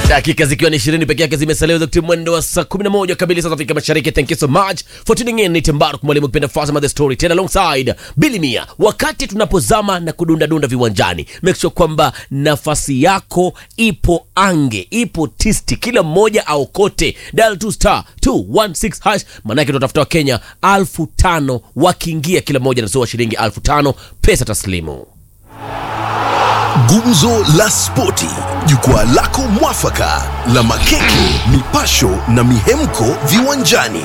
dakika zikiwa ni ishirini peke yake zimesalia za kutimia mwendo wa saa 11 kamili saa za Afrika Mashariki. Thank you so much for tuning in. Ni Tembaruk mwalimu kipenda Fasama the story tena alongside Billy Mia. Wakati tunapozama na kudunda dunda viwanjani, make sure kwamba nafasi yako ipo ange, ipo tisti, kila mmoja aokote. Dial to star 216 hash, manake tunatafuta wa Kenya alfu tano wakiingia, kila mmoja anasoa shilingi alfu tano pesa taslimu. Gumzo la Spoti, jukwaa lako mwafaka la makeke, mipasho na mihemko viwanjani.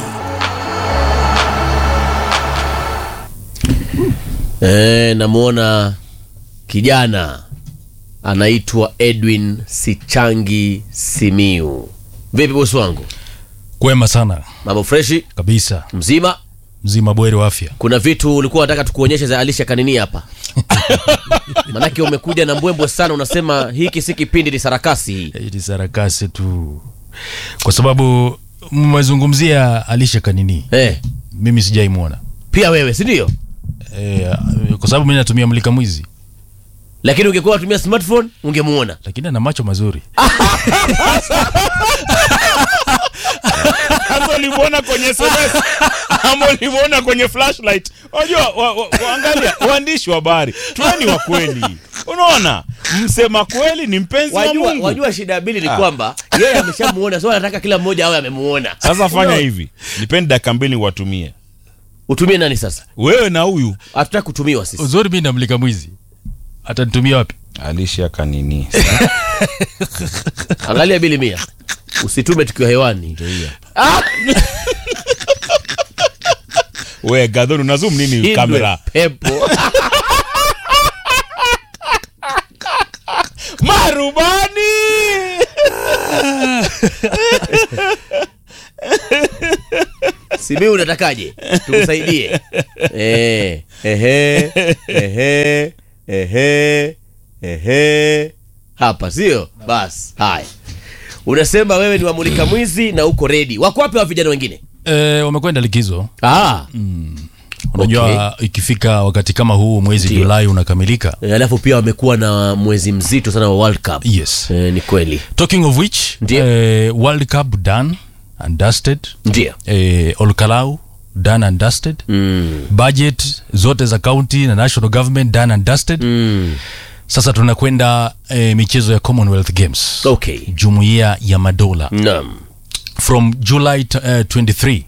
E, namwona kijana anaitwa Edwin Sichangi Simiu. Vipi bosi wangu, Kwema sana mambo freshi kabisa, mzima? mzima bweri wa afya. Kuna vitu ulikuwa unataka tukuonyeshe za Alisha Kanini hapa manake umekuja na mbwembwe sana, unasema hiki si kipindi, ni sarakasi hii. Hii ni sarakasi tu, kwa sababu mmezungumzia Alisha Kanini, Eh, mimi sijaimwona pia wewe si ndio? e, kwa sababu mimi natumia mlika mwizi, Lakini ungekuwa unatumia smartphone ungemuona. lakini ana macho mazuri. Sasa ulimwona kwenye SMS ama ulimwona kwenye flashlight? Unajua wa, wa, waangalia waandishi wa habari, tuweni wa kweli. Unaona, msema kweli ni mpenzi wa Wajua, Mungu. wajua shida ya Bili ni kwamba yeye ameshamuona, so anataka kila mmoja awe amemuona. Sasa fanya hivi, nipeni dakika mbili watumie Utumie nani sasa? wewe na huyu Hatutaki kutumiwa sisi. Uzuri mimi na mlika mwizi, atanitumia wapi? Alisha Kanini. Angalia Bili Mia, usitume tukiwa hewani. We Gadhoni, una zoom nini Hindwe kamera? pepo Marubani! Simiu, unatakaje tukusaidie? Eh, ehe, ehe, ehe, ehe. Hapa sio basi. Haya, unasema wewe ni wamulika mwizi na uko redi. Wako wapi wa vijana wengine? E, wamekwenda likizo. Ah, Unajua ikifika wakati kama huu mwezi Ndio. Julai unakamilika. eh, alafu pia wamekuwa na mwezi mzito sana wa World Cup. Yes. Eh, ni kweli Talking of which, Ndio. eh, World Cup done and dusted. ndio. eh, Olkalau done and dusted Mm. budget zote za county na national government done and dusted Mm. sasa tunakwenda eh, michezo ya commonwealth games Okay. jumuiya ya madola Naam. from july t- eh, 23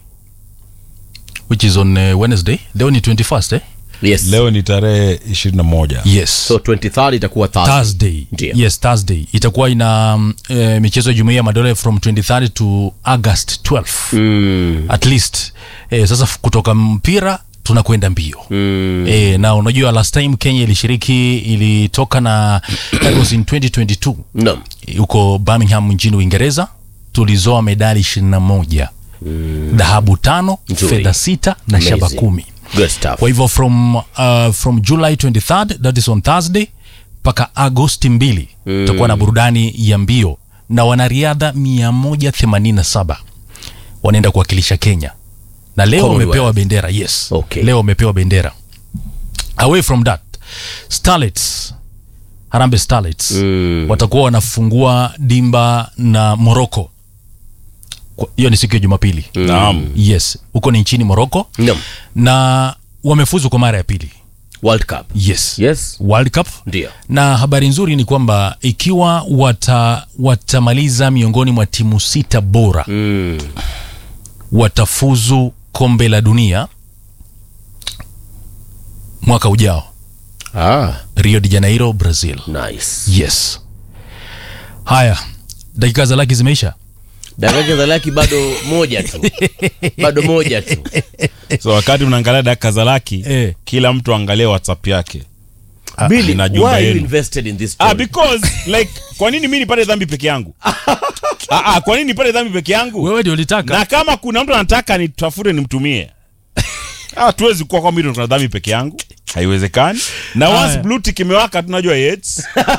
which is on eh, wednesday leo ni 21st eh? Yes. Leo ni tarehe 21. yes So 23 itakuwa Thursday. thursday Ndio. yes thursday itakuwa ina mm, eh, michezo ya jumuiya ya madola from 23 to august 12 Mm. at least eh, sasa f- kutoka mpira tunakwenda mbio Mm. E, na unajua last time Kenya ilishiriki ilitoka na that was in 2022 Naam. huko Birmingham nchini Uingereza tulizoa medali 21 dhahabu tano Nzuri. fedha sita na Amazing. shaba kumi Good stuff. kwa hivyo from, uh, from July 23rd that is on Thursday mpaka Agosti 2 tutakuwa na burudani ya mbio na wanariadha 187 wanaenda kuwakilisha Kenya na leo Commonwealth. wamepewa bendera yes Okay. leo wamepewa bendera away from that Starlets Harambee Starlets Mm. watakuwa wanafungua dimba na Morocco Kwa- hiyo ni siku ya Jumapili Naam. yes huko ni nchini Morocco Naam. na wamefuzu kwa mara ya pili World Cup. yes, Yes. World Cup Ndio. na habari nzuri ni kwamba ikiwa wata watamaliza miongoni mwa timu sita bora Mm. watafuzu kombe la dunia mwaka ujao Ah, Rio de Janeiro Brazil nice. yes haya dakika za laki zimeisha Dakika za laki bado moja tu. Bado moja tu. So wakati mnaangalia dakika za laki, Eh. kila mtu angalie WhatsApp yake. Billy, na why jumba are you yenu. invested in this Ah, story? because like kwa nini mimi nipate dhambi peke yangu? ah, ah, kwa nini nipate dhambi peke yangu? wewe ndio ulitaka Na kama kuna mtu anataka nitafute nimtumie. Ah, tuwezi kuwa kwamba tuna dhambi peke yangu. Haiwezekani. Na once Haya. blue tick imewaka tunajua Yates.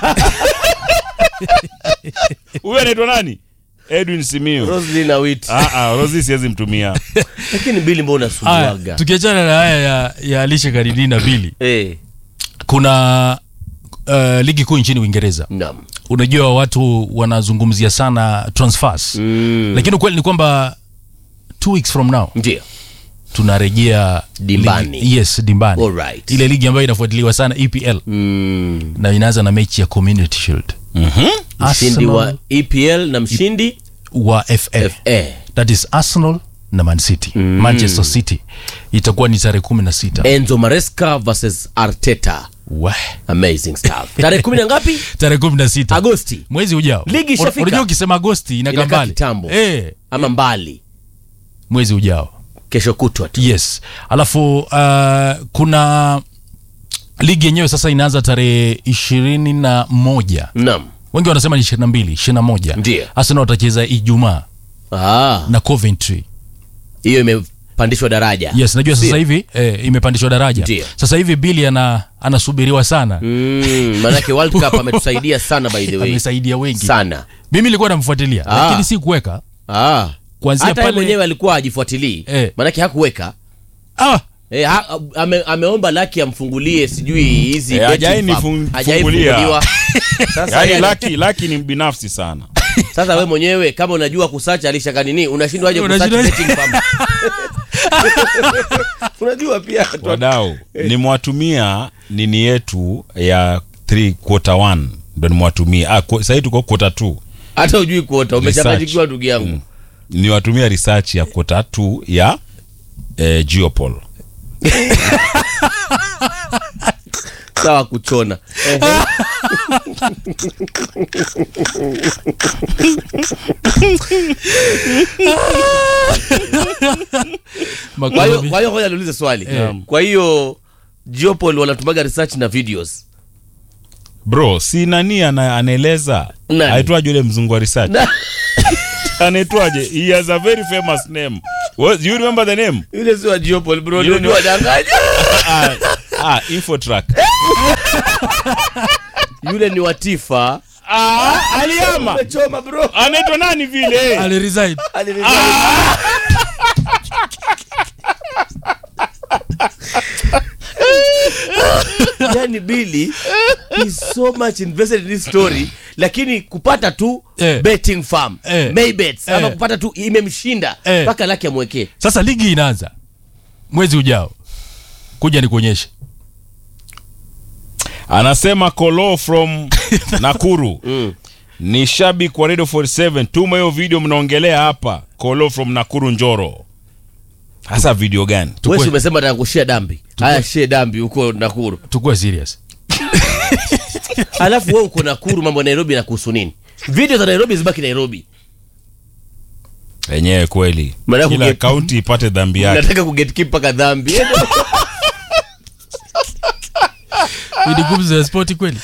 Huyu anaitwa nani? Edwin Simiyu. Roslyn Awiti. Ah, ah, Rosie siwezi mtumia. Lakini Billy mbona haya unasumbuaga? tukiachana na haya ya, ya Alisha Karidini na Bili Eh, kuna uh, ligi kuu nchini Uingereza naam. unajua watu wanazungumzia sana transfers Mm. lakini ukweli ni kwamba two weeks from now Ndio. tunarejea Dimbani. ligi, yes dimbani Alright. ile ligi ambayo inafuatiliwa sana EPL Mm. na inaanza na mechi ya Community Shield Mshindi wa Arsenal EPL na mshindi wa FA FA. that is Arsenal na Man City Manchester City itakuwa ni tarehe kumi na sita Enzo Maresca versus Arteta. Wah. Amazing stuff. Tarehe kumi na ngapi? tarehe kumi na sita Agosti mwezi ujao Ligi ishafika. unajua ukisema agosti inakaa Inakaa mbali kitambo. eh, ama mbali? mwezi ujao Kesho kutwa tu. yes alafu uh, kuna ligi yenyewe sasa inaanza tarehe ishirini na moja Naam. wengi wanasema ni ishirini na mbili ishirini na moja Ndiyo. arsenal watacheza ijumaa Ah, na coventry hiyo imepandishwa daraja. yes najua sasa Sio? hivi eh, imepandishwa daraja Ndiyo. sasa hivi bili ana, anasubiriwa sana Mm, manake World Cup ametusaidia sana by the way. amesaidia wengi Sana. mimi nilikuwa namfuatilia Ah. lakini si kuweka Ah. Kuanzia Hata yeye pale- mwenyewe alikuwa ajifuatilii. Eh. Manake hakuweka. ah, Eh, ha, ame, ameomba laki amfungulie sijui hizi Eh, betting hajai farm. nifung- Hajai fungulia. funguliwa. Sasa, yaani yeye- laki laki ni mbinafsi sana sasa we mwenyewe kama unajua kusacha alishaka nini unashindwa aje kusacha Unashindwa- betting farm. unajua pia watu- wadau nimewatumia nini yetu ya 3 quarter 1 ndo nimewatumia ah, ku- sahii tuko quarter 2 hata ujui kuota umechanganyikiwa ndugu yangu Mm. niwatumia research ya quarter 2 ya eh, geopol sawa kuchona Ehe. kwa hiyo makolovi- kwa hiyo ngoja niulize swali Eh. kwa hiyo Geopol wanatumaga research na videos bro si nani ana, anaeleza Nani? aitwaje ule mzungu wa research Na- anaitwaje he has a very famous name What, you remember the name yule si wa Geopol bro You ndio know- wadanganya ah, ah, infotrack yule ni watifa ah, aliama umechoma bro anaitwa nani vile aliresign Aliniza- yani Billy is so much invested in this story lakini kupata tu Eh. betting farm Eh. Maybets ama Eh. kupata tu imemshinda Eh. mpaka laki amwekee sasa ligi inaanza mwezi ujao kuja nikuonyeshe anasema kolo from nakuru ni shabiki wa radio 47 tuma hiyo video mnaongelea hapa kolo from nakuru njoro hasa video gani wewe si umesema nataka kushia dambi haya shie dambi huko Nakuru tukuwe serious alafu wewe uko Nakuru mambo ya Nairobi na kuhusu nini video za Nairobi zibaki Nairobi wenyewe kweli Mnataka kila kuget- kaunti ipate dhambi yake nataka kugetkeep mpaka dhambi Hii ni gumzo ya spoti kweli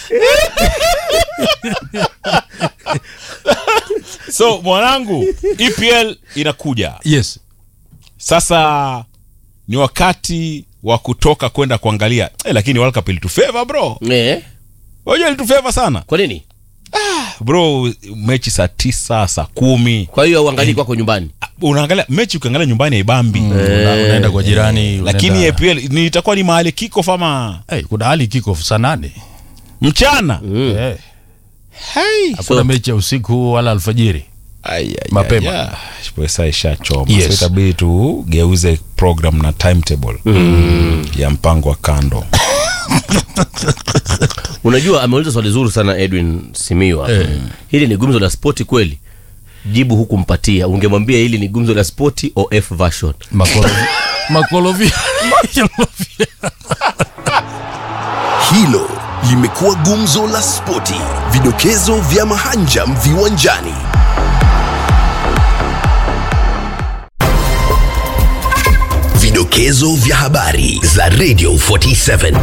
so mwanangu epl inakuja yes sasa ni wakati wa kutoka kwenda kuangalia eh, lakini World Cup ilitufeva bro eh unajua ilitufeva sana kwa nini bro mechi saa tisa saa kumi kwa hiyo uangalie kwako nyumbani Ah, unaangalia mechi ukiangalia nyumbani haibambi Una- unaenda kwa jirani lakini unaenda- EPL ni itakuwa ni mahali kiko fama hey, kuna hali kiko saa nane mchana Eh, hey. hakuna So- mechi ya usiku wala alfajiri Ai, ai, Mapema. ai, ai. pesa ishachoma Yes. so itabidi tugeuze program na timetable ya mpango wa kando unajua ameuliza swali zuri sana edwin simiwa Eh. hili ni gumzo la spoti kweli jibu huku mpatia ungemwambia hili ni gumzo la spoti of version makolovi makolovi makolovi. Hilo limekuwa gumzo la spoti, vidokezo vya mahanjam viwanjani. Vidokezo vya habari za Radio 47.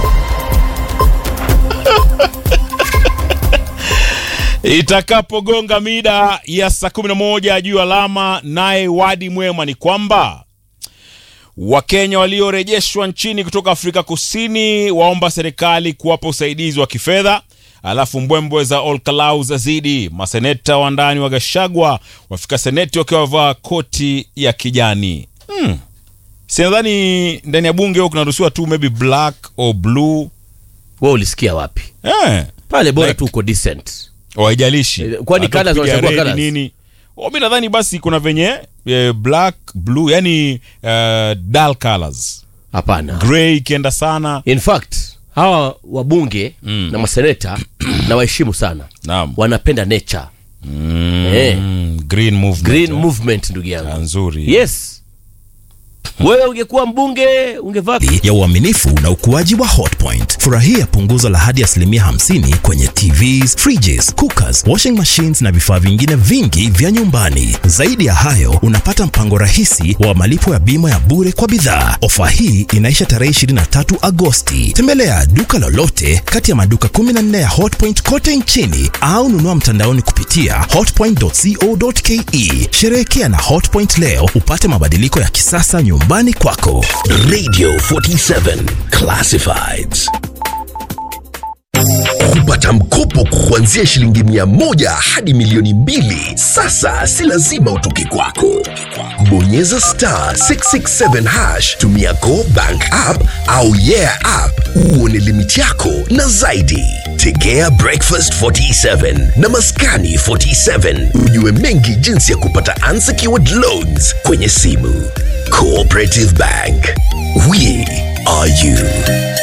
itakapogonga mida ya saa 11 juu alama naye wadi mwema ni kwamba wakenya waliorejeshwa nchini kutoka afrika kusini waomba serikali kuwapa usaidizi wa kifedha alafu mbwembwe za olkalau zazidi maseneta wa ndani wa gashagwa wafika seneti wakiwa wavaa koti ya kijani hmm. sinadhani ndani ya bunge huo kunaruhusiwa tu maybe black or blue we ulisikia wapi eh. pale bora Like- tu uko decent waijalishi Eh, kwani Hata colours kupiga wanachagua red colours? nini Oh, mi nadhani basi kuna venye eh, black blue yani uh, dull colors hapana grey ikienda sana in fact hawa wabunge Mm. na maseneta na waheshimu sana naam wanapenda nature mm, Eh. green movement green eh. movement ndugu Ah, yangu nzuri yes wewe ungekuwa mbunge ungevaa ya uaminifu na ukuaji wa hotpoint furahia punguzo la hadi asilimia 50 kwenye tvs fridges cookers washing machines na vifaa vingine vingi vya nyumbani zaidi ya hayo unapata mpango rahisi wa malipo ya bima ya bure kwa bidhaa ofa hii inaisha tarehe 23 agosti tembelea duka lolote kati ya maduka 14 ya hotpoint kote nchini au nunua mtandaoni kupitia hotpoint.co.ke sherehekea na hotpoint leo upate mabadiliko ya kisasa nyumbani kwako Radio 47 Classifieds. Kupata mkopo kuanzia shilingi mia moja hadi milioni mbili sasa si lazima utoke kwako. Bonyeza star 667 hash, tumia Go Bank app au Yeah app uone limiti yako na zaidi. Tegea Breakfast 47 na Maskani 47 ujue mengi jinsi ya kupata unsecured loans kwenye simu. Cooperative Bank. We are you.